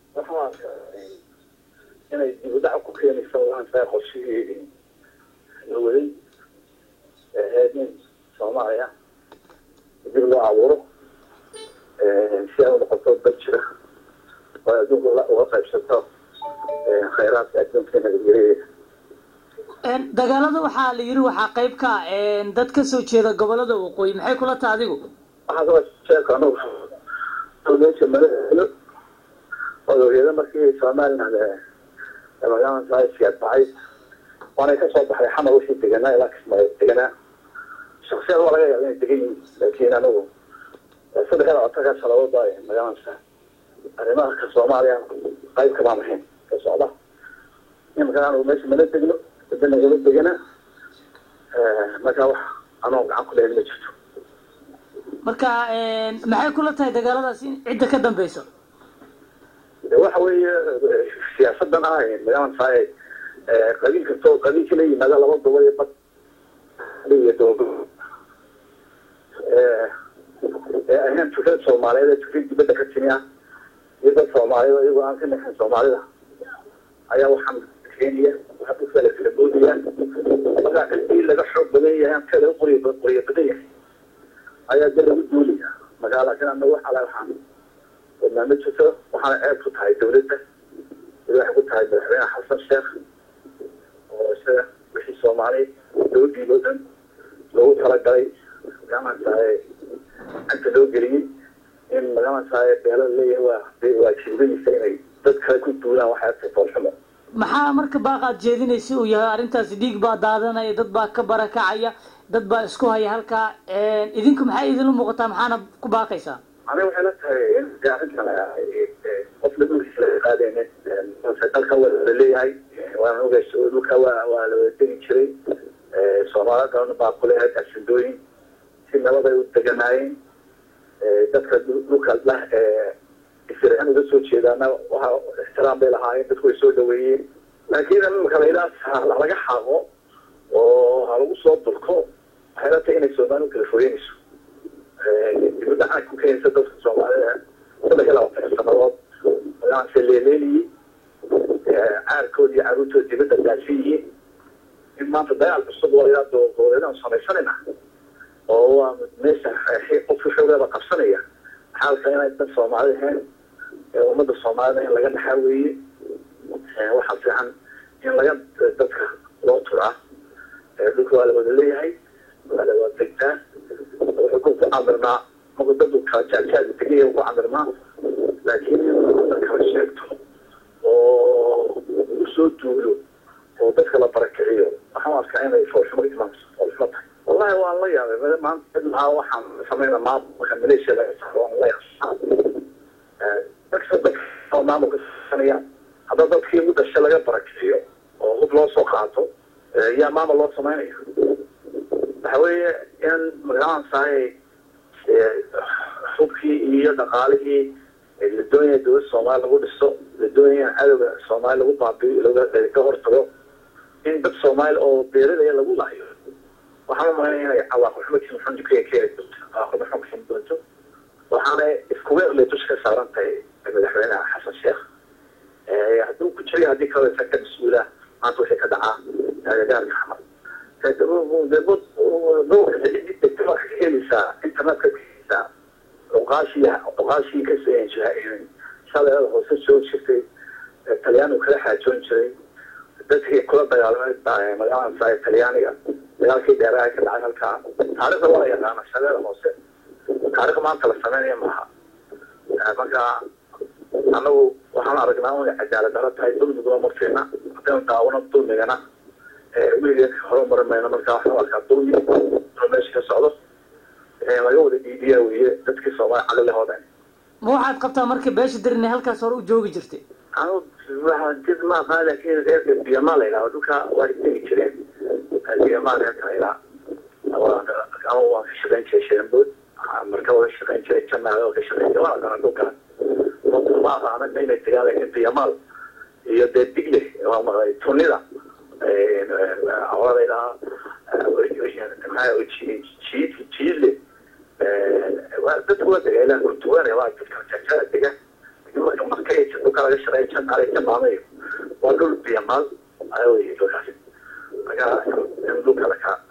waxaan arkaa inay dib u dhac ku keenaysa waantaa qorshihii la waday ee ahayd in soomaaliya dib loo abuuro si ay u noqoto dad jira oo adduunka uga qaybsato khayraadka adduunka nabadgelyadeeda dagaalada waxaa la yiri waxaa qayb ka ah dad ka soo jeeda gobolada waqooyi maxay kula taha adigu waxaa kaba sheeka anugu meesha madaxweyne odoryada markii somaliland magaalada siyaad baxay waanay kasoo baxday xamar wixii deganaa ilaa kismaayo deganaa shaksiyad waa laga yaaba inay degan yihiin laakiin anigu saddex iyo labaatanka sanadood baa magaalada arrimaha ka soomaaliya qayb kamaan ahayn ka socda imankan anigu meesha mana degno nagala degana markaa wax anoo gacan ku leeyahay ma jirto marka maxay kula tahay dagaaladaas in cidda ka dambeyso waxa weeye siyaasadan ah magaalada saay qabiil kastoo qabiilka la yimaada laba gobol iyo bad iyo doogo ee ahayn fikrad soomaaliyeed ee fikrad dibadda ka timi ah iyo dad soomaaliyeed iyagoo aan ka naxin soomaalida ayaa waxaan keenaya waxaa ku kala kala boodaya markaa cidii laga xoog badan yahay aan ka laga qoriy qoriyo badan yahay ayaa de lagu duulaya markaa laakiin anagu waxa la waxaan wadnaa ma jirto waxaana ceeb ku tahay dawladda waxay ku tahay madaxweyne xasan sheekh oo isaga wixii soomaali dawladdiiba o dhan loogu talagalay magaranaysaay cagta loo geliyey in magaranaysaay beelo leeyahay waa waa jiibadiisa inay dad kale ku duulaan waxay artay foolxumo maxaa marka baaqaad jeedinaysa uu yahay arrintaasi dhiig baa daadanaya dad baa ka barakacaya dad baa isku haya halkaa idinku maxay idinla muuqataa maxaana ku baaqaysaa aniga waxay la tahay in arrintan qof la dhulkiisa laga qaadaynin dalka waa la leeyahay waana ogays dhulka waa waa la wada degi jiray soomaalida kalena baa ku leeyahay asindooyin si nabad ay u deganaayeen dadka dhulka lah isiraan uga soo jeedaana waxa ixtiraam bay lahaayeen dadku way soo dhaweeyeen laakiin imika layidhaha laga xaaqo oo ha lagu soo durko waxay la tahay inay soomaali u kala fogeynayso dibadda ku keenaysa dadka soomaalida saddex iyo labaatan sanadood magacanse leeleeliyey caarkood iyo caruurtood dibadda gaasi yihiin in maanta dagaal cusub oo ilaa doogoleedaan samaysanayna oo waa meesha qofka xoogaaba qabsanaya xaalka inay dad soomaali ahayn ummadda soomaalida in laga dhaxaa weeye waxaa fiican in laga dadka loo turaa dhulka waa la wada leeyahay waa la wada degtaa wuxuu ku camirnaa marku dadu kala jaajaaga tegaya ku camirnaa laakiin in dad kala sheegto oo usoo duulo oo dadka la barakiciyo waxaan arkaa inay foolxumo imaanso foolxumo tahay wallahi waan la yaabay maanta maa waxaan samayna maamulka maleeshiya laga saaro waan la yaabaa dadka dadka maamulka sanaya hadda dadkii u dhashay laga barakiciyo oo hub loo soo qaato yaa maamul loo samaynaya waxa weeye in magaransaay hubkii iyo dhaqaalihii la doonaya dowladda soomaaliya lagu dhiso la doonaya in cadowga soomaaliya lagu baabiyo laga hortago in dad soomaali oo beeradaya lagu laayo waxaan umalanaya inay cawaaqibxumadkiisa maxamed ka keeni doonto cawaaqibxuma keeni doonto waxaana isku weerlay dusha ka saaran tahay madaxweynaha xasan sheekh hadduu ku jiray haddii kaloo isaga ka mas-uula maanta wixii ka dhacaa agagaarka xamar dhowrka cidii degta waa ka keenaysaa internetka ka keenaysaa cuqaashii cuqaashii ka shaleelada hoose soo jirtay talyaanigu kala xaajoon jiray dadkii kula dagaalamay magaalada talyaaniga dagaalkii dheeraha ka dhacay halkaa taarikhda waa la yaqaana shaleeda hoose taarikh maanta la sameynaya maaha marka anagu waxaan aragnaa inay cadaalad daro tahay dulmiguna ma fiicna haddaynu daawano dulmigana weligeed horumari mayno marka waxaan arkaa dulmi inuu meesha ka socdo laga wada dhiibiyaa weye dadkii soomaali calilahoodan ma waxaad qabtaa marka beesha dirin halkaas hore u joogi jirtay anu jid ma aqaan laakiin reerka biyamaa la yidhaha dhulka waa tegi jireen biyamaa reerka la yidhaha ama waan ka shaqayn jiray sharambood marka waa ka shaqayn jiray janaale waa ka shaqayn jiray waa aqaana dhulka ma aqaana inay tagaan laakiin biyamaal iyo dee digle waa maqlay tunida awada yidhaha jiid jiidle dadku waa dega ilaa kurtuwaane waa dadka jajada dega marka markay dhulka dhulka laga shaqeeya janaale jamaamayo waa dhul biyamaal wey dhulkaasi marka in dhulka lakaa